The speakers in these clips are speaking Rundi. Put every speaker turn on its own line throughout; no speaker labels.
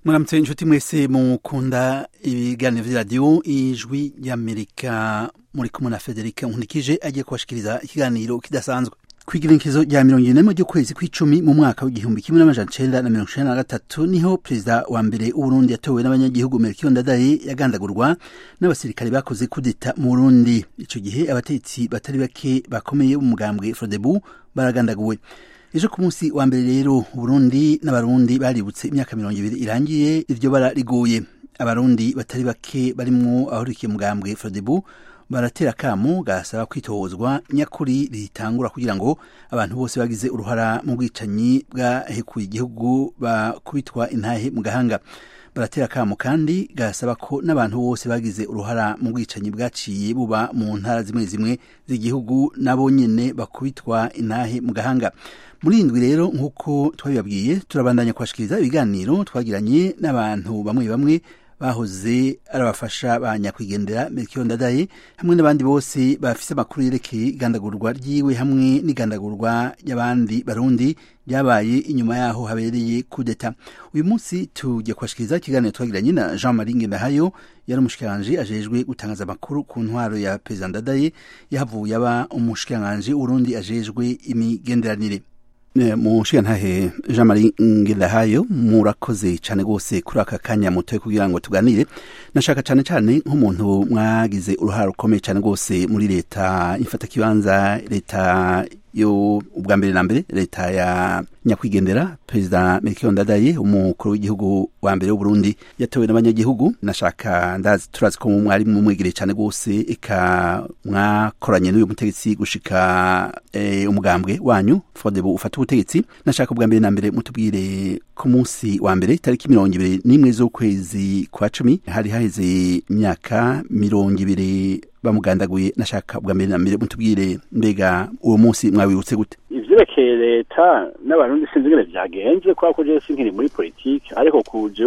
muramutse inshuti mwese mukunda ibiganiro vy'iradiyo ijwi ry'amerika muri kumwe na federike nkunikije agiye kubashikiriza ikiganiro kidasanzwe kw'igerekezo rya mirongo ine ry'ukwezi kw'icumi mu mwaka w'igihumbi kimwe n'amajana icenda na mirongo icenda na gatatu niho perezida wa mbere w'uburundi yatowe n'abanyagihugu melchior ndadaye yagandagurwa n'abasirikare bakoze kudeta mu burundi ico gihe abatetsi batari bake bakomeye b'umugambwe frodebu baragandaguwe ejo ku munsi wa mbere rero uburundi n'abarundi baributse imyaka mirongo ibiri irangiye iryo bara riguye abarundi batari bake barimwo abahurikiye mugambwe frodebu baratera akamu gasaba kwitohozwa nyakuri ritangura kugira ngo abantu bose bagize uruhara mu bwicanyi bwahekuye igihugu bakubitwa intahe mu gahanga baratera akamu kandi gasaba ko n'abantu bose bagize uruhara mu bwicanyi bwaciye buba mu ntara zimwe zimwe z'igihugu nabo nyene bakubitwa intahe mu gahanga muri indwi rero nk'uko twabibabwiye turabandanya kubashikiriza ibiganiro twagiranye n'abantu bamwe bamwe bahoze ari abafasha ba nyakwigendera melchior ndadaye hamwe n'abandi bose bafise amakuru yerekeye igandagurwa ryiwe hamwe n'igandagurwa ry'abandi barundi ryabaye inyuma yaho habereye kudeta uyu munsi tugiye kubashikiriza ikiganiro twagiranye na jean marie ngendahayo yari umushikiranganji ajejwe gutangaza amakuru ku ntwaro ya perezida ndadaye yahavuye aba umushikiranganji w'urundi ajejwe imigenderanire mushigantahe jean marie ngirahayo murakoze cyane rwose kuri aka kanya mutoye kugira ngo tuganire nashaka cyane cyane nk'umuntu mwagize uruhare rukomeye cyane rwose muri leta ifatakibanza leta yo ubwa mbere na mbere leta ya nyakwigendera perezida melchior ndadaye umukuru w'igihugu wa mbere w'uburundi yatowe n'abanyagihugu nashaka ndazi turazi ko mwari mumwegereye cyane rwose eka mwakoranye n'uyu mutegetsi gushika e, umugambwe wanyu fodebu ufata ubutegetsi nashaka ubwa mbere na mbere mutubwire ku munsi wa mbere tariki mirongo ibiri n'imwe z'ukwezi kwa cumi hari haheze imyaka mirongo ibiri bamugandaguye nashaka ubwa mbere na mbere mutubwire mbega uwo munsi mwawibutse gute
ivyerekeye leta n'abarundi sinzi ingene vyagenze kubera ko jewe sinkiri muri politike ariko kuje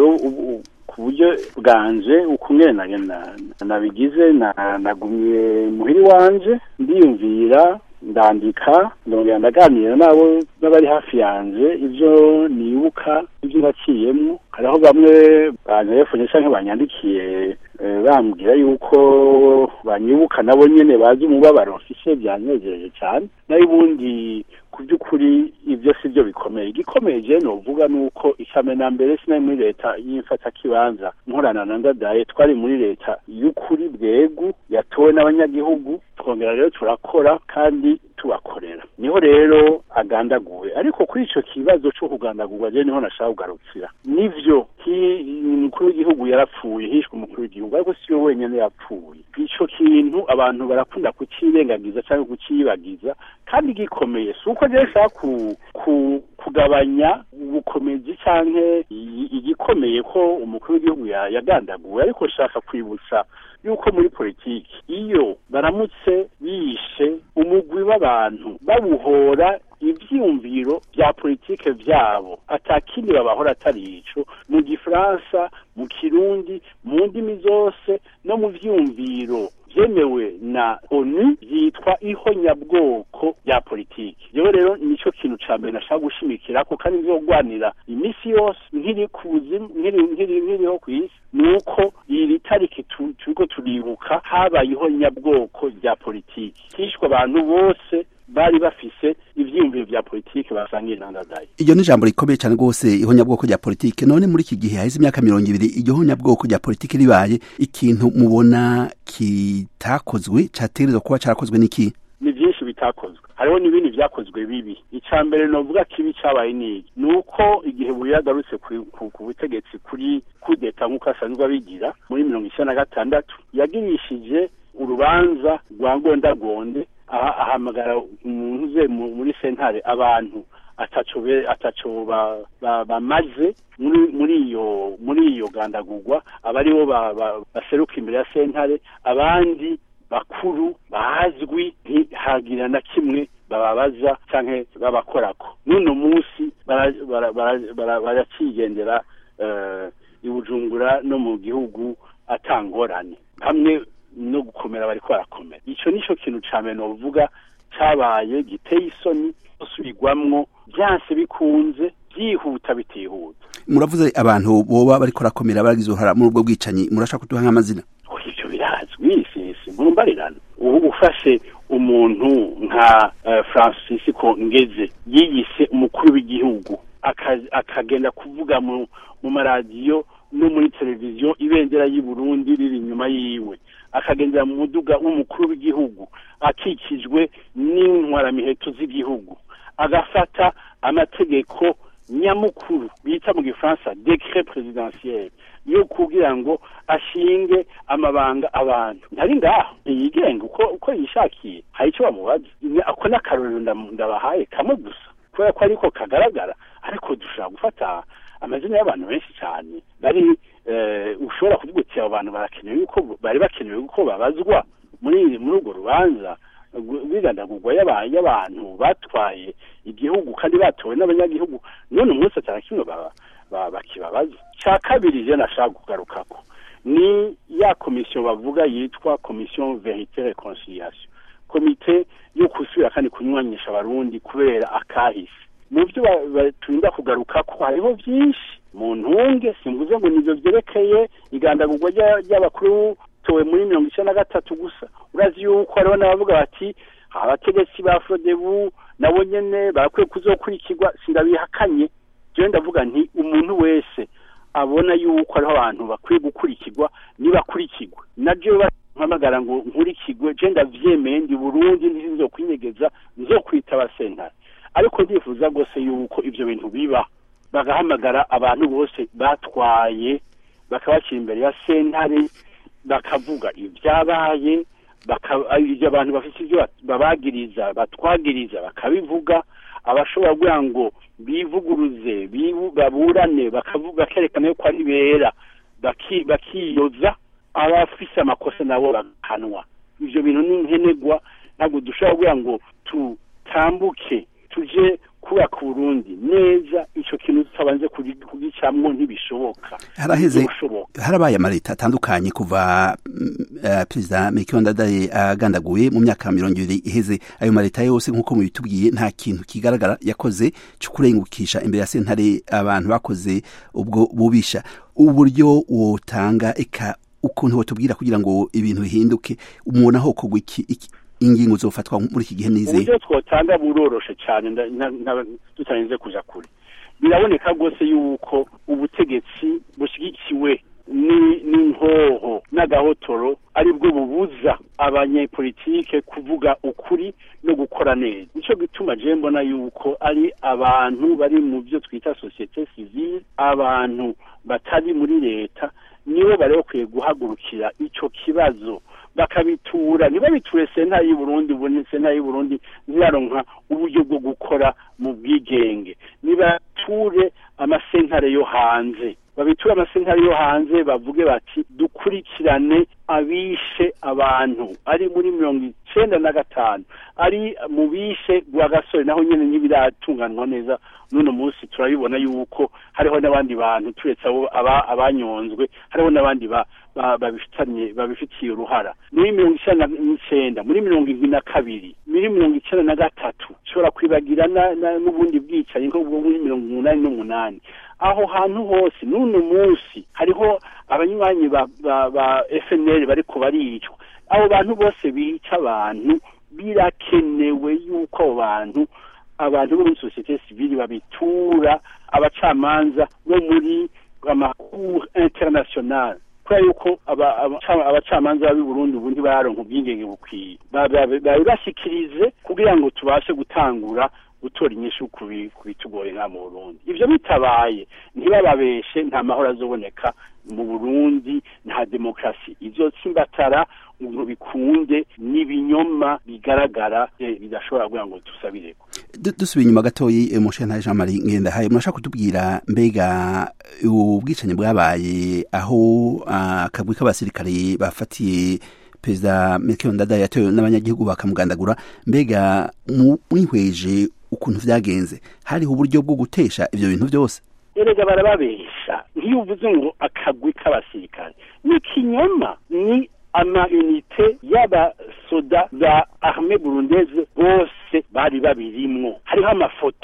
ku buryo bwanje ukungene nabigize nagumye muhiri wanje ndiyumvira ndandika ndongera ndaganira nabo n'abari hafi yanje ivyo nibuka ivyo naciyemwo hariho bamwe banyerefonye canke banyandikiye bambwira yuko banyibuka nabo nyene bazi umubabaro mfise vyanejeje cane nayo ubundi ku by'ukuri ibyo si byo bikomeye igikomeye je novuga nuko icame na mbere sinari muri leta y'imfatakibanza nkorana na ndadaye twari muri leta y'ukuri bwegu yatowe n'abanyagihugu twongera rero turakora kandi tubakorera niho rero agandaguwe ariko kuri ico kibazo co kugandagurwa je niho nashaka kugarukira nivyo umukuru w'igihugu yarapfuye hishwe umukuru w'igihugu ariko si we wenyene yapfuye ico kintu abantu barakunda kucirengagiza canke kuciyibagiza kandi gikomeye si uko je nshaka ku, ku, kugabanya ubukomezi canke igikomeye ko umukuru w'igihugu yagandaguwe ariko nshaka kwibutsa yuko muri politiki iyo baramutse bishe umugwi w'abantu babuhora ivyiyumviro vya politike vyabo atakindi babahora atari ico mu gifaransa mu kirundi mu ndimi zose no mu vyiyumviro vyemewe na onu vyitwa ihonyabwoko rya politiki jewe rero nico kintu ca mbere nashaka gushimikirako kandi nzogwanira imisi yose nkiri kuzimu nkiriho kw'isi nuko iri tariki turiko turibuka habaye ihonyabwoko rya politiki hishwe abantu bose bari bafise ivyiyumviro vya politike basangiye na ndadaye
iryo ni ijambo rikomeye cyane rwose ihonyabwoko rya politike none muri iki gihe haheze imyaka mirongo ibiri iryo honyabwoko rya politike ribaye ikintu mubona kitakozwe categerezwa kuba carakozwe n'iki
ni vyinshi bitakozwe hariho n'ibindi vyakozwe bibi ica mbere novuga kibi cabaye niki ni uko igihe buye yagarutse ku butegetsi kuri kudeta nk'uko asanzwe abigira muri mirongo icenda na gatandatu yagirishije urubanza rwa ngondagonde ahamagara umuntu uze muri sentare abantu ataco ataco bamaze muri muri iyo muri iyo gandagurwa abaribo baseruka imbere ya sentare abandi bakuru bazwi ntihagira na kimwe bababaza canke babakorako n'uno munsi baracigendera i bujumbura no mu gihugu atangorane hamwe no gukomera bariko barakomera ico nico kintu ca mbere novuga cabaye giteye isoni gusubirwamwo vyanse bikunze byihuta bitihuta
muravuze abantu boba bariko rakomera baragize uruhara muri ubwo bwicanyi murashaka kuduha nk'amazina
ivyo birazwi sisi murumbarirana ubu ufashe umuntu nka uh, francisco ngeze yiyise umukuru w'igihugu akagenda kuvuga mu mu maradiyo no muri televiziyo ibendera y'u Burundi riri inyuma yiwe akagendera mu muduga w'umukuru w'igihugu akikijwe n'intwaramiheto z'igihugu agafata amategeko nyamukuru bita mu gifaransa decret presidentiel yo kugira ngo ashinge amabanga abantu ntari ngaho ntiyigenga uko uko yishakiye hari icyo bamubaza ako n'akarorero ndabahaye kamwe gusa kubera ko ariko kagaragara ariko dushobora gufata amazina y'abantu benshi cyane bari ushobora kuvuga uti abo bantu barakenewe yuko bari bakenewe ko babazwa muri muri urwo rubanza rw'igandagurwa y'abantu batwaye igihugu kandi batowe n'abanyagihugu none umunsi atari kimwe bakibabaza cya kabiri je nashaka kugarukako ni ya komisiyo bavuga yitwa komisiyo verite reconciliation komite yo gusubira kandi kunywanyisha abarundi kubera akahise mu byo turinda kugaruka ko hariho byinshi mu ntunge simvuze ngo nivyo vyerekeye igandagurwa ry'abakuru towe muri mirongo icenda na gatatu gusa urazi yuko hariho n'abavuga bati abategetsi ba frodebu nabo nyene barakwiye kuzokurikirwa sindabihakanye jewe ndavuga nti umuntu wese abona yuko hariho abantu bakwiye gukurikirwa nibakurikirwe na jewe mpamagara ngo nkurikirwe je ndavyemeye ndi burundi ntizokwinyegeza nzokwitaba sentare ariko ndifuza rwose yuko ivyo bintu biba bagahamagara abantu bose batwaye bakabashyira imbere ya sentare bakavuga ibyabaye ibyo abantu bafite ibyo babagiriza batwagiriza bakabivuga abashobora kugira ngo bivuguruze baburane bakerekana yuko ari bera bakiyoza abafise amakosa nabo bagahanwa ivyo bintu ni nkenegwa ntabwo dushobora kugira ngo tutambuke tuje kubaka Burundi neza ico kintu tutabanje kugicamwo ntibishoboka
haraheze harabaye amaleta atandukanye kuva uh, perezida Melchior Ndadaye agandaguye mu myaka mirongo ibiri iheze ayo maleta yose nk'uko mubitubwiye nta kintu kigaragara yakoze cyo kurengukisha imbere ya sentare abantu bakoze ubwo bubisha uburyo wotanga eka ukuntu wotubwira kugira ngo ibintu bihinduke umubona ho kogwa iki ingingo zofatwa muri iki gihe nizeye
uburyo twotanga buroroshe cyane tutarinze kuja kure biraboneka rwose yuko ubutegetsi bushyigikiwe n'inhoho n'agahotoro aribwo bubuza abanyepolitike kuvuga ukuri no gukora neza nico gituma je mbona yuko ari abantu bari mu byo twita societe civile abantu batari muri leta nibo bari bakwiye guhagurukira ico kibazo bakabitura ntibabiture senta y'u Burundi ubundi senta y'u Burundi ntiyaronka uburyo bwo gukora mu bwigenge nibature amasentare yo hanze babiture amasentare yo hanze bavuge bati dukurikirane abishe abantu ari muri mirongo icenda na gatanu ari mu bishe rwa gasore naho nyene ntibiratunganwa neza n'uno munsi turabibona yuko hariho n'abandi bantu turetse abo abanyonzwe hariho n'abandi babifitanye babifitiye uruhara muri mirongo icenda n'icenda muri mirongo indwi na kabiri muri mirongo icenda na gatatu ushobora kwibagira n'ubundi bwicanyi nko muri mirongo umunani n'umunani aho hantu hose n'uno munsi hariho abanywanyi ba, ba, ba FNL bariko baricwa abo bantu bose bica abantu birakenewe yuko abo bantu abantu bo muri societe civile babitura abacamanza bo muri amacour international kubera yuko abacamanza b'i Burundi ubu ntibaronka ubwigenge bukwiye babibashikirize kugira ngo tubashe gutangura gutora inyishu kubitugoye nka mu Burundi ivyo bitabaye ntibababeshe nta mahoro azoboneka mu Burundi nta demokrasi izotsimbatara ngo bikunde n'ibinyoma bigaragara bidashobora kugira ngo dusabireko
dusubiye inyuma gatoyi mushana Jean Marie Ngendahaye murashaka kutubwira mbega ubwicanyi bwabaye aho akagwi k'abasirikare bafatiye perezida Melchior Ndadaye yatowe n'abanyagihugu bakamugandagura mbega mwihweje ukuntu vyagenze hariho uburyo bwo gutesha ivyo bintu byose
erega barababesha nk'iyo uvuze ngo akagwi k'abasirikare ni kinyoma ni ama unité y'abasoda ba armée burundaise bose bari babirimwo hariho amafoto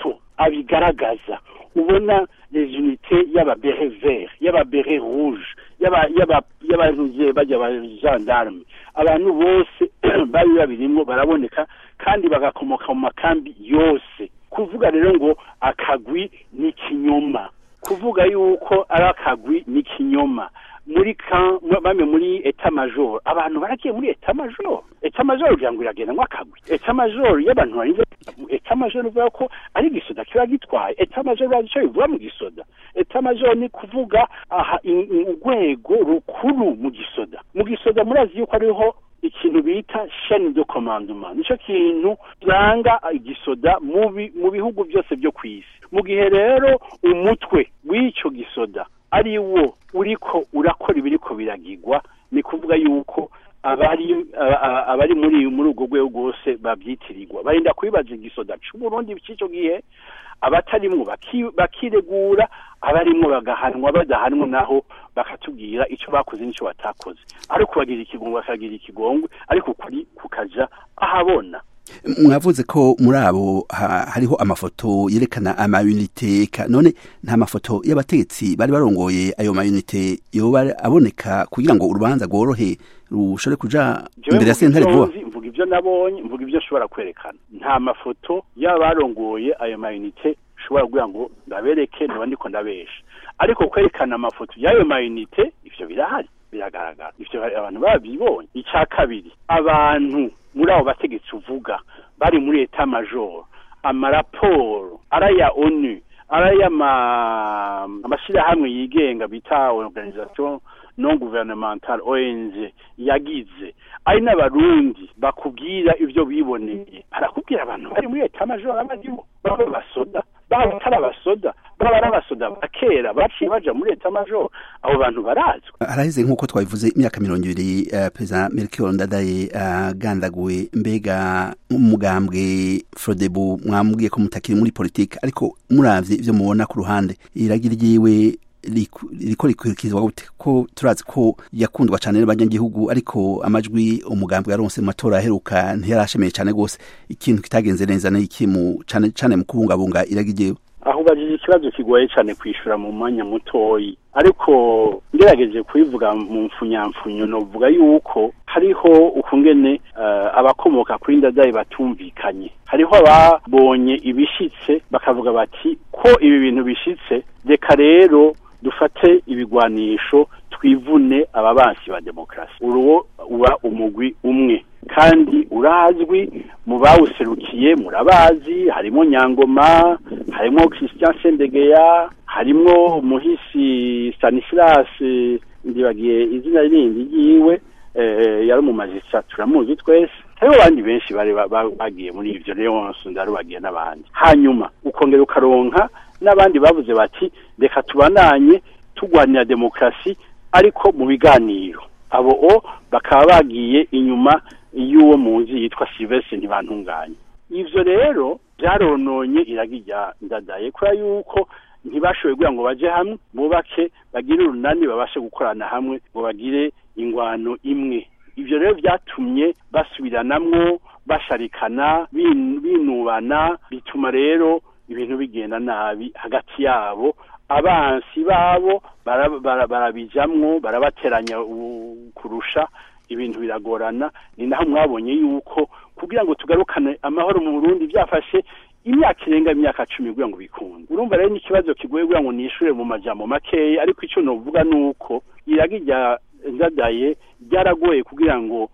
abigaragaza ubona les unités y'ababere vert y'ababere rouge y'abantuze bajya ba gendarme abantu bose bari babirimwo baraboneka kandi bagakomoka mu makambi yose kuvuga rero ngo akagwi ni ikinyoma kuvuga yuko ari akagwi ni ikinyoma muri bamwe muri eta major abantu baragiye muri eta major eta major kugira ngo iragenda ngo akagwi eta major y'abantu barinze eta major bivuga ko ari igisoda kiba gitwaye eta major bazi icyo bivuga mu gisoda eta major ni kuvuga aha urwego rukuru mu gisoda mu gisoda murazi yuko ariho ikintu bita chaine de commandement nico kintu kiranga igisoda mu bihugu byose byo ku isi mu gihe rero umutwe w'icyo gisoda ari wo uriko urakora ibiriko biragirwa ni kuvuga yuko abari abari muri muri urwo rwego rwose babyitirirwa barinda kubibaza igisoda c'uburundi cy'icyo gihe abatarimwo bakiregura abarimwo bagahanwa badahanwa naho bakatubwira icyo bakoze n'icyo batakoze ariko bagira ikigongwe bakagira ikigongwe ariko ukuri kukaja ahabona
mwavuze ko muri abo hariho amafoto yerekana amayunite none nta mafoto y'abategetsi bari barongoye ayo mayunite yoba aboneka kugira ngo urubanza rworohe rushobore kuja imbere ya sentare vuba
mvuga ibyo nabonye mvuga ibyo nshobora kwerekana nta mafoto y'abarongoye ayo mayunite ushobora kugira ngo ndabereke niba ndiko ndabesha ariko kwerekana amafoto y'ayo mayunite ivyo birahari biragaragara ivyo abantu babibonye icya kabiri abantu muri abo bategetsi uvuga bari muri eta major amaraporo araya onu araya amashyirahamwe yigenga bita organisation non gouvernemental ONG yagize ari n'abarundi bakubwira ivyo biboneye barakubwira abantu bari muri eta major abadibo baba basoda baba atari abasoda baba ari abasoda bakera baciye baja muri eta major abo bantu barazwi
haraheze nk'uko twabivuze imyaka mirongo ibiri uh, perezida melchior ndadaye agandaguwe uh, mbega umugambwe frodebu mwambwiye ko mutakiri muri politike ariko muravye ivyo mubona ku ruhande iragira ryiwe riko rikurikizwa gute ko turazi ko yakundwa cyane n'abanyagihugu ariko amajwi umugambi yaronse mu matora aheruka ntiyarashemeye cyane rwose ikintu kitagenze neza n'iki mu cyane cyane mu kubungabunga iragiyewe
aho ubajije ikibazo kigoye cyane kwishura mu mwanya mutoyi ariko ngerageje kubivuga mu mfunyamfunyo novuga yuko hariho ukungene uh, abakomoka kuri ndadaye batumvikanye hariho ababonye ibishitse bakavuga bati ko ibi bintu bishitse reka rero dufate ibigwanisho twivune ababansi ba demokarasi uruwo uba umugwi umwe kandi urazwi mu bawuserukiye murabazi harimo nyangoma harimo christian sendegeya harimo umuhisi stanislas ndibagiye izina rindi ryiwe yari umumajisa turamuzi twese hariho abandi benshi bari bagiye muri ivyo leonce ndarubagiye n'abandi hanyuma ukongera ukaronka n'abandi bavuze bati reka tubananye tugwanira demokarasi ariko mu biganiro abo o bakaba bagiye inyuma y'uwo muzi yitwa Sylvestre ntibantunganye ivyo rero byarononye iragirya ndadaye kubera yuko ntibashoboye kugira ngo baje hamwe bubake bagire urunani babashe gukorana hamwe ngo bagire ingwano imwe ivyo rero vyatumye basubiranamwo basharikana binubana bituma rero ibintu bigenda nabi hagati yabo abansi babo barabijamwo barabateranya kurusha ibintu biragorana ni naho mwabonye yuko kugira ngo tugarukane amahoro mu Burundi byafashe imyaka irenga imyaka cumi kugira ngo bikunde urumva rero n'ikibazo kigoye kugira ngo nishure mu majambo makeya ariko ico novuga nuko iragi rya ndadaye ryaragoye kugira ngo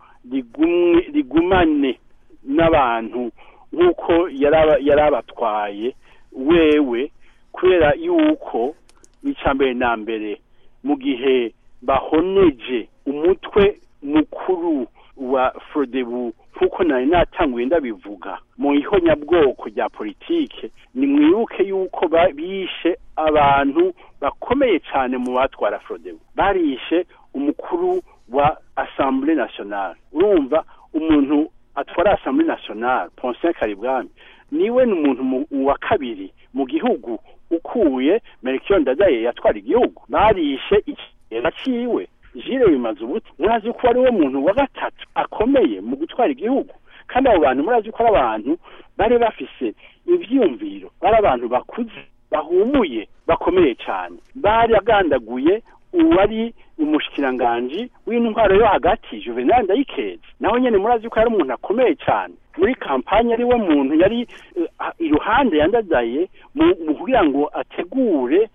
rigumane n'abantu nk'uko yari abatwaye wewe kubera yuko icya mbere na mbere mu gihe bahoneje umutwe mukuru wa forodebu nk'uko nari natanguye ndabivuga mu ihonyabwoko rya politike ni mwibuke yuko bishe abantu bakomeye cyane mu batwara forodebu barishe umukuru wa assemblée nationale urumva umuntu atwara assemblée nationale Poncien Karibwami niwe ni umuntu wa kabiri mu gihugu ukuye Melchior Ndadaye yatwara igihugu barishe ikigera ciwe Jire bimaze ubuti murazi ko ari we muntu wa gatatu akomeye mu gutwara igihugu kandi abo bantu murazi ko ari abantu bari bafise ivyiyumviro bari abantu bakuze bahumuye bakomeye cyane bari agandaguye uwari umushikiranganji w'intwaro yo hagati juvenal ndayikeza nawe nyene murazi ko yari umuntu akomeye cyane muri kampanye ari we muntu yari uh, iruhande yandadaye mu kugira ngo ategure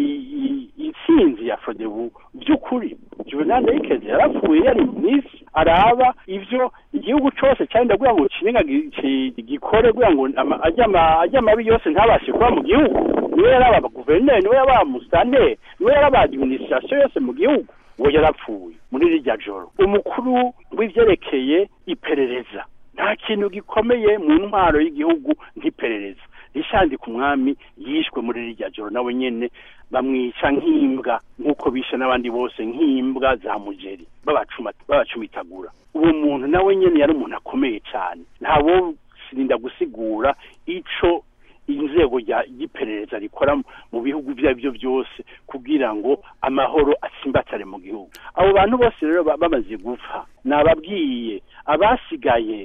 intsinzi ya fodebu by'ukuri juvenal ndayikeza yarapfuye yari minsi araba ivyo igihugu cose cyari ndagira ngo kinenga gikore kugira ngo ajya amabi yose ntabashe kuba mu gihugu niwe yari aba guverineri niwe yaba musitanteri niwe yari aba administration yose mu gihugu uwo yarapfuye muri rirya joro umukuru w'ivyerekeye iperereza nta kintu gikomeye mu ntwaro y'igihugu nk'iperereza rishandika umwami yishwe muri rirya joro nawe nyene bamwica nk'imbwa nk'uko bishe n'abandi bose nk'imbwa za mugeri babacumitagura uwo muntu nawe nyene yari umuntu akomeye cyane ntawo sirinda gusigura ico inzego ry'iperereza rikora mu bihugu ibyo ari byo byose kugira ngo amahoro atsimbatare mu gihugu abo bantu bose rero bamaze gupfa nababwiye abasigaye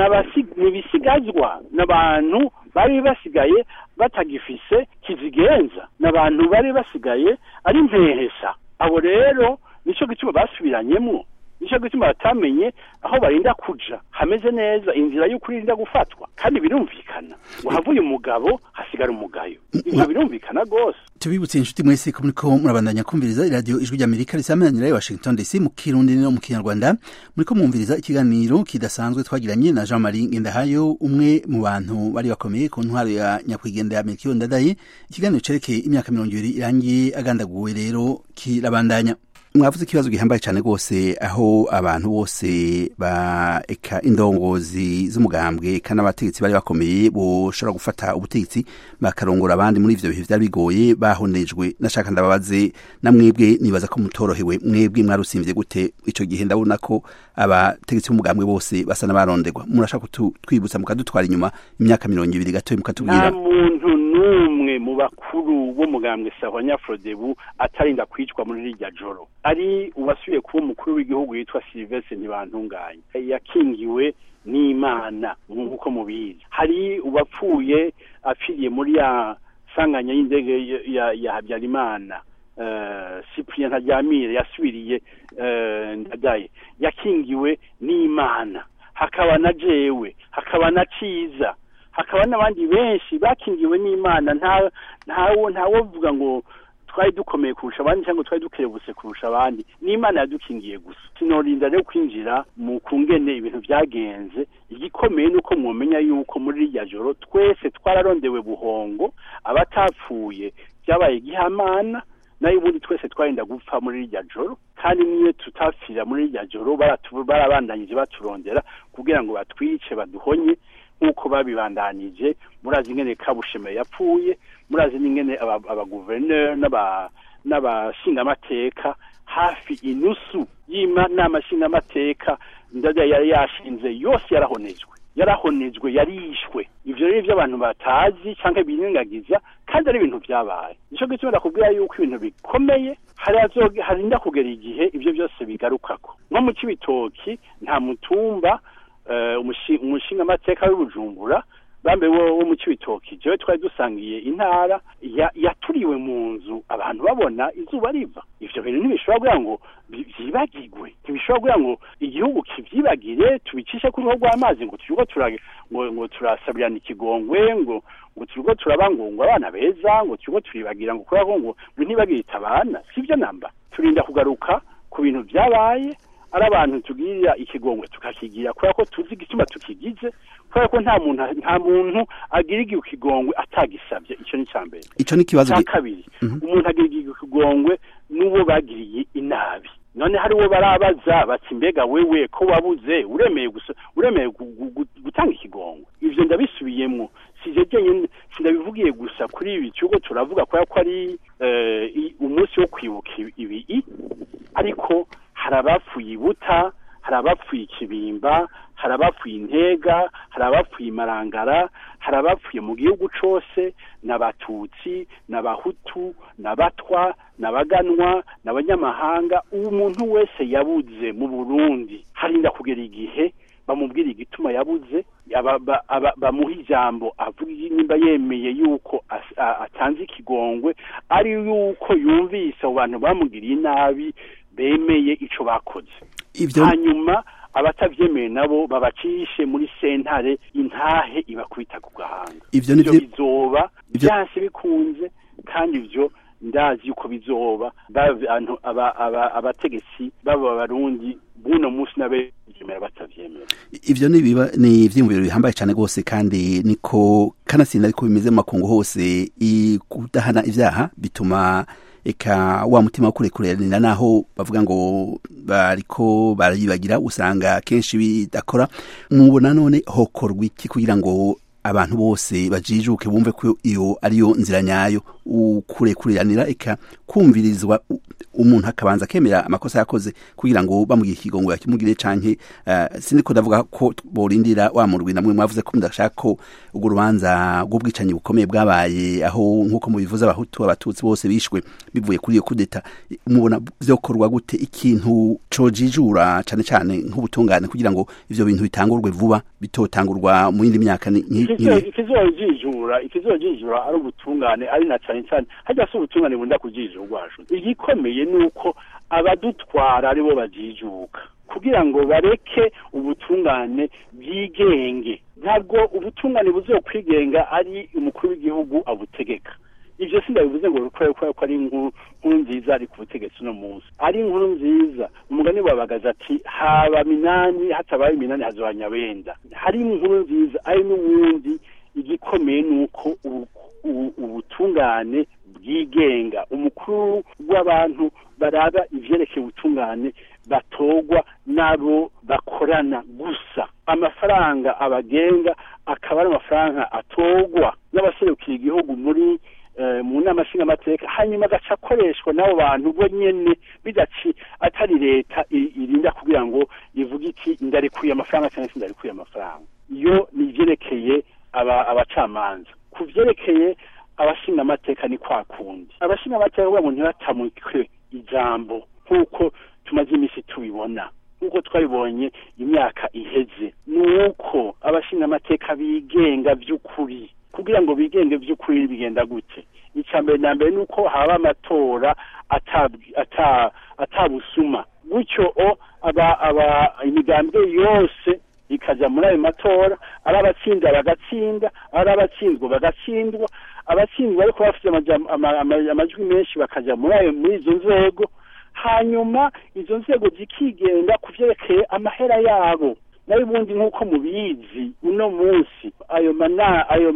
n'ibisigazwa n'abantu bari basigaye batagifise kizigenza n'abantu bari basigaye ari mpehesa abo rero nicyo gituma basubiranyemo nicyo gituma batamenye aho barinda kuja hameze neza inzira y'ukuri irinda gufatwa kandi birumvikana ngo havuye umugabo hasigara umugayo ibyo birumvikana rwose
tubibutse inshuti mwese ko muriko murabandanya kumviriza iradiyo ijwi ry'amerika risamananira i washington dc mu kirundi no mu kinyarwanda muriko mwumviriza ikiganiro kidasanzwe twagiranye na jean marie ngendahayo umwe mu bantu bari bakomeye ku ntwaro ya nyakwigendera melchior ndadaye ikiganiro cerekeye imyaka mirongo ibiri irangiye agandaguwe rero kirabandanya mwavuze ikibazo gihambaye cyane rwose aho abantu bose ba eka indongozi z'umugambwe kandi abategetsi bari bakomeye boshobora gufata ubutegetsi bakarongora abandi muri ivyo bihe vyari bigoye bahonejwe nashaka ndababaze na mwebwe nibaza ko mutorohewe mwebwe mwarusimvye gute ico gihe ndabona ko abategetsi b'umugambwe bose basa n'abaronderwa murashaka twibutsa mukadutwara inyuma imyaka mirongo ibiri gatoya mukatubwira
muntu n'umwe mu bakuru b'umugambwe sahwa nyafrodebu atarinda kwicwa muri rirya joro ari uwasubiye kuba umukuru w'igihugu yitwa Sylvestre Ntibantunganye yakingiwe n'Imana nk'uko mubizi hari uwapfuye apfiriye muri ya sanganya y'indege ya, ya Habyarimana uh, Cyprien Ntaryamire yasubiriye uh, ndadaye yakingiwe n'Imana hakaba na jewe hakaba na ciza hakaba n'abandi benshi bakingiwe n'Imana nta ntawo ntawo vuga ngo twari dukomeye kurusha abandi cyangwa twari dukerebutse kurusha abandi n'imana yadukingiye gusa sinorinda rero kwinjira mu kungene ibintu byagenze igikomeye ni uko mwumenya yuko muri rirya joro twese twararondewe buhongo abatapfuye byabaye igihamana nayo ubundi twese twarinda gupfa muri rirya joro kandi niyo tutapfira muri rirya joro barabandanyije baturondera kugira ngo batwice baduhonye nk'uko babibandanije murazi ingene kabusheme yapfuye murazi n'ingene abaguverineri n'abashingamateka hafi inusu y'inama nshingamateka ndada yari yashinze yose yarahonejwe yarahonejwe yarishwe ivyo rero abantu batazi canke birengagiza kandi ari ibintu vyabaye nico gituma ndakubwira yuko ibintu bikomeye harinda kugera igihe ivyo byose bigarukako nko mu cibitoki nta mutumba umushinga amateka w'ubujumbura bambe wo mu cibitoki jewe twari dusangiye intara yaturiwe mu nzu abantu babona izuba riva ivyo bintu ntibishobora kugira ngo vyibagirwe ntibishobora kugira ngo igihugu kivyibagire tubicishe ku ruhu rw'amazi ngo turiko ngo turasabirana ikigongwe ngo ngo turiko turabangungwa abana beza ngo turiko turibagira ngo kubera ko ngo ntibagirita abana sivyo namba turinda kugaruka ku bintu vyabaye ari abantu tugirira ikigongwe tukakigira kubera ko tuzi igituma tukigize kubera ko nta muntu nta muntu agira igihe ikigongwe atagisabye icyo ni icya mbere
ico ni ikibazo
cya kabiri umuntu agira igihe ikigongwe n'uwo bagiriye inabi none hari uwo barabaza bati mbega wewe ko wabuze uremeye gusa uremeye gutanga ikigongwe ivyo ndabisubiyemo sije jenyine sindabivugiye gusa kuri ibi cyuko turavuga kubera ko ari umunsi wo kwibuka ibi ariko hari abapfuye ibuta hari abapfuye ikibimba hari abapfuye intega hari abapfuye imarangara hari abapfuye mu gihugu cose n'abatutsi n'abahutu n'abatwa n'abaganwa n'abanyamahanga uwo muntu wese yabuze mu burundi harinda kugera igihe bamubwira igituma yabuze bamuha ijambo avuga nimba yemeye yuko atanze ikigongwe ari yuko yumvise abo bantu bamugiriye inabi bemeye icyo bakoze hanyuma abatabyemeye nabo babacishe muri sentare intahe ibakubita ku gahanga
ibyo
bizoba byanse bikunze kandi ibyo ndazi yuko bizoba abategetsi baba abarundi buno munsi n'abegemera batavyemera
ivyo nibiba ni ivyiyumviro bihambaye cane rwose kandi niko kanatsinda ariko bimeze mu makungu hose kudahana ivyaha bituma eka wa mutima wo kurekuranira naho bavuga ngo bariko barayibagira usanga kenshi bidakora mubona none hokorwa iki kugira ngo abantu bose bajijuke bumve ko iyo ariyo nzira nyayo ukurekuranira eka kumvirizwa umuntu akabanza akemera amakosa yakoze kugira ngo bamugire ikigongo yakimugire canke uh, siniko ndavuga ko borindira wa murwi namwe mwavuze ko mudashaka ko urwo rubanza rw'ubwicanyi bukomeye bwabaye aho nk'uko mubivuze abahutu abatutsi bose bishwe bivuye kuri iyo kudeta mubona vyokorwa gute ikintu cojijura cane cane nk'ubutungane kugira ngo ivyo bintu bitangurwe vuba bitotangurwa mu yindi myaka
ikizojijura ikizojijura ari ubutungane ari na cane cane hajya si ubutungane bunda kujijurwajwe igikomeye nuko abadutwara aribo bajijuka kugira ngo bareke ubutungane bwigenge ntabwo ubutungane buzokwigenga ari umukuru w'igihugu abutegeka ivyo sindabivuze ngo kubera ko ari inkuru nziza ari ku butegetsi uno munsi ari inkuru nziza umugani wabagaza ati haba minani hatabaye iminani hazoba nyabenda hari inkuru nziza ari n'ubundi igikomeye nuko ubutungane bwigenga umukuru w'abantu baraba ivyerekeye ubutungane batogwa n'abo bakorana gusa amafaranga abagenga akaba ari amafaranga atogwa n'abaserukiye igihugu muri mu nama nshingamateka hanyuma agaca akoreshwa n'abo bantu bo nyene bidaci atari leta irinda kugira ngo ivuge iti ndarikuye amafaranga cyangwa se ndarikuye amafaranga iyo ni ivyerekeye abacamanza ku vyerekeye abashingamateka ni kwa kundi abashingamateka kugira ngo ntibatamukwe ijambo nk'uko tumaze iminsi tubibona nk'uko twabibonye imyaka iheze ni uko abashingamateka bigenga by'ukuri kugira ngo bigenge by'ukuri bigenda gute icya mbere na mbere ni uko haba amatora atabusuma gutyo o imigambwe yose ikajya muri ayo matora ari abatsinda bagatsinda ari abatsinzwe bagatsindwa abatsindwa ariko bafite amajwi menshi bakajya muri ayo muri izo nzego hanyuma izo nzego zikigenga ku byerekeye amahera yabo nayo ubundi nk'uko mubizi uno munsi ayo mana ayo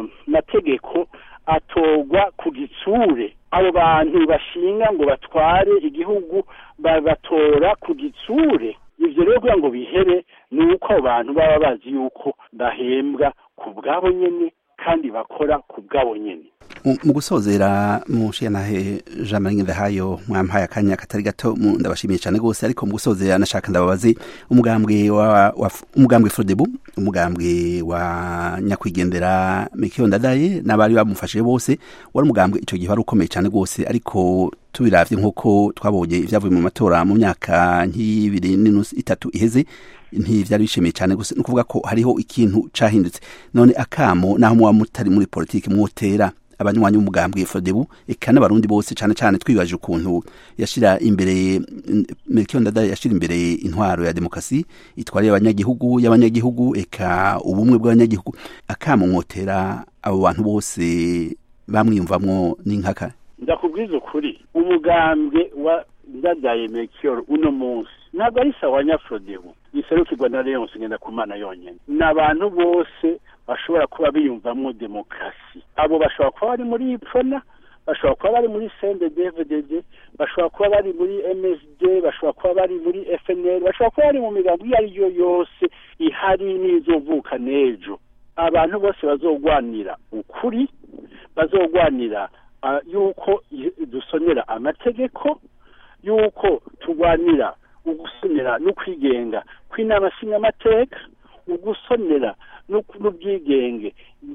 mategeko atogwa ku gitsure abo bantu bashinga ngo batware igihugu babatora ku gitsure ivyo rero kugira ngo bihere ni uko abo bantu baba bazi yuko bahembwa ku bwabo nyene kandi bakora ku bwabo nyene
mu gusozera mushiyanahe jean marie ndahayo mwampaye akanya katari gato ndabashimiye cyane rwose ariko mu gusozera nashaka ndababaze umugambwe wa umugambwe frodebu umugambwe wa nyakwigendera mikiyo ndadaye n'abari bamufashije bose wari umugambwe icyo gihe wari ukomeye cyane rwose ariko tubiravye nk'uko twabonye ivyavuye mu matora mu myaka nk'ibiri n'inusu itatu iheze ntivyari bishimiye cyane gusa ni ukuvuga ko hariho ikintu cahindutse none akamo naho muba mutari muri politiki mwotera abanywanyi b'umugambwe fodebu eka n'abarundi bose cyane cyane twibaje ukuntu yashira imbere Melchior Ndadaye yashira imbere intwaro ya demokrasi itwariye abanyagihugu y'abanyagihugu eka ubumwe bw'abanyagihugu akamo mwotera abo bantu bose bamwiyumvamwo n'inkaka
ndakubwiza ukuri umugambwe wa Ndadaye Melchior uno munsi ntabwo ari sawa nyafodebu iserukirwa na Leon Ngenda kumana yonyene ni abantu bose bashobora kuba biyumvamo demokarasi abo bashobora kuba bari muri ipfona bashobora kuba bari muri CNDD-FDD bashobora kuba bari muri MSD bashobora kuba bari muri FNL bashobora kuba bari mu migambo iyo ari yo yose ihari n'izovuka n'ejo abantu bose bazogwanira ukuri bazogwanira uh, yuko dusonera amategeko yuko turwanira ugusonera n'ukwigenga kw'inama nshingamateka ugusonera n'ubwigenge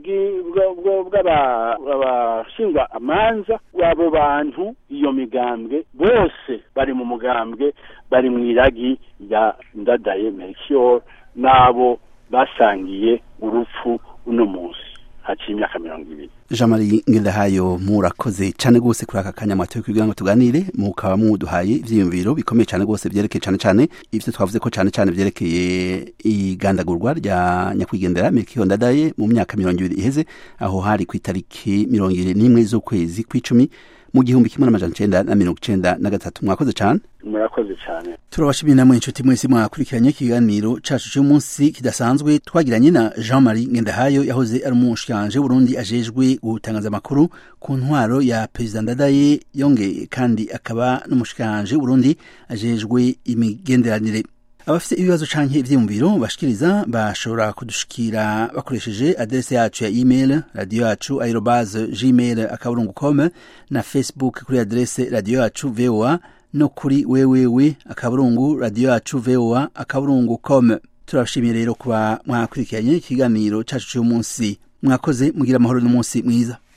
bw'abashingwa amanza abo bantu iyo migambwe bose bari mu mugambwe bari mu iragi ya ndadaye melchior n'abo basangiye urupfu uno munsi haciye imyaka mirongo ibiri
jean marie ngendahayo murakoze cyane rwose kuri aka kanya mwatoye kugira ngo tuganire mukaba muduhaye ivyiyumviro bikomeye cyane rwose vyerekeye cyane cyane ivyo twavuze ko cyane cyane vyerekeye igandagurwa rya nyakwigendera Melchior Ndadaye mu myaka mirongo ibiri iheze aho hari ku itariki mirongo ibiri n'imwe z'ukwezi kw'icumi mu gihumbi kimwe n'amajana icenda na mirongo icenda na gatatu mwakoze cyane
murakoze cyane
turabashimiye namwe inshuti mwese mwakurikiranye ikiganiro cacu cy'umunsi kidasanzwe twagiranye na jean marie ngendahayo yahoze ari umushikanje burundi ajejwe gutangaza amakuru ku ntwaro ya perezida ndadaye yongeye kandi akaba n'umushikanje burundi ajejwe imigenderanire abafite ibibazo canke ivyiyumviro bashikiriza bashobora kudushikira bakoresheje adrese yacu ya email radio yacu aerobase gmail akaburungu com na facebook kuri adrese radio yacu voa no kuri wewewe akaburungu radio yacu voa akaburungu com turabashimiye rero kuba mwakurikiranye ikiganiro cacu c'umunsi mwakoze mugira amahoro n'umunsi mwiza